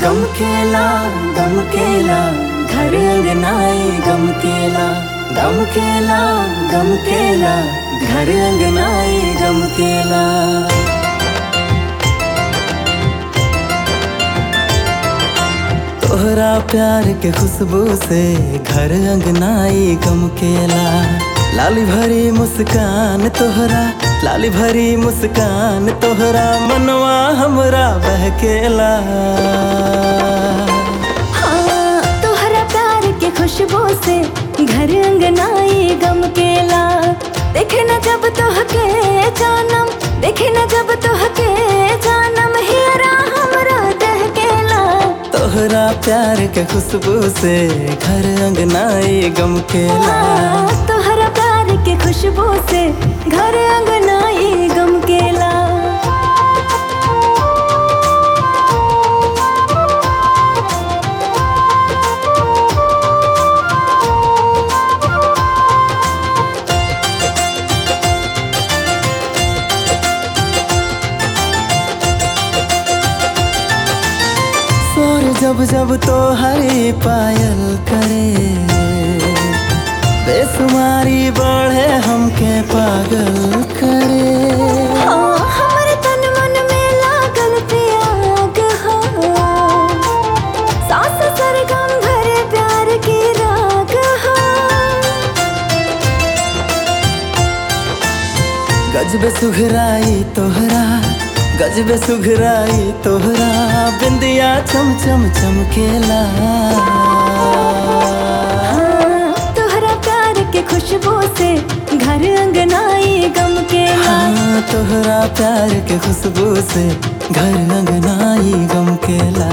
गम केला गम केला घर अंगनाई गम केला गम केला गम केला घर अंगनाई गम केला तोहरा प्यार के खुशबू से घर अंगनाई गम केला लाली भरी मुस्कान तोहरा लाली भरी मुस्कान तोहरा मनवा हमरा बहकेला हाँ, तोहरा प्यार के खुशबू से घर अंगनाई गम केला देखे न जब तोहके जानम देखे न जब तोहके जानम हियरा हमरा दहकेला तोहरा प्यार के खुशबू से घर अंगनाई गम केला हाँ, तोहरा प्यार के खुशबू से घर अंगनाई गम केला सोर जब जब तो हरी पायल करे बेसुमारी बढ़े हमके पागल करे हाँ, हमरे तन मन में लागल प्याग हो सास सरगम भरे प्यार की राग हो गजब सुघराई तोहरा गजब सुघराई तोहरा बिंदिया चम चम चमकेला हाँ, तोहरा प्यार के खुशबू से घर अंगनाई गम केला हाँ तोहरा प्यार के खुशबू से घर अंगनाई गम केला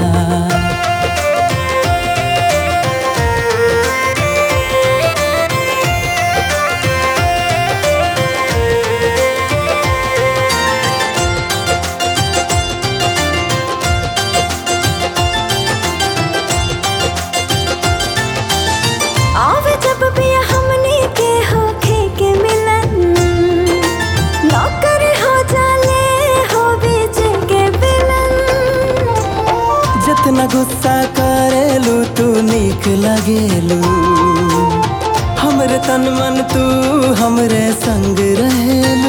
आवे जब भी हमनी के होखे के मिलन नौकर हो जाले हो बीच के बिलन जितना गुस्सा करेलू तू नीक लगेलू हमरे तन मन तू हमरे संग रहेलू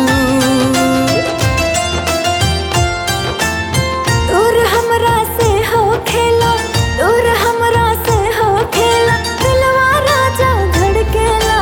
दूर हमरा से हो खेला दूर हमरा से हो खेला दिलवा राजा धड़केला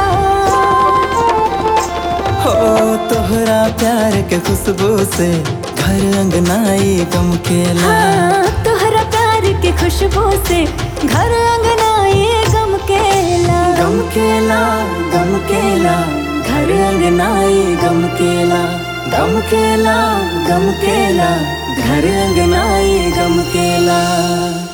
हो तोहरा प्यार के खुशबू से घर अंगनाई गम केला हाँ, तोहरा प्यार के खुशबू से घर अंगनाई गम केला गम केला गम केला घर अंगनाई गम केला गम केला गम केला घर अंगनाई गम केला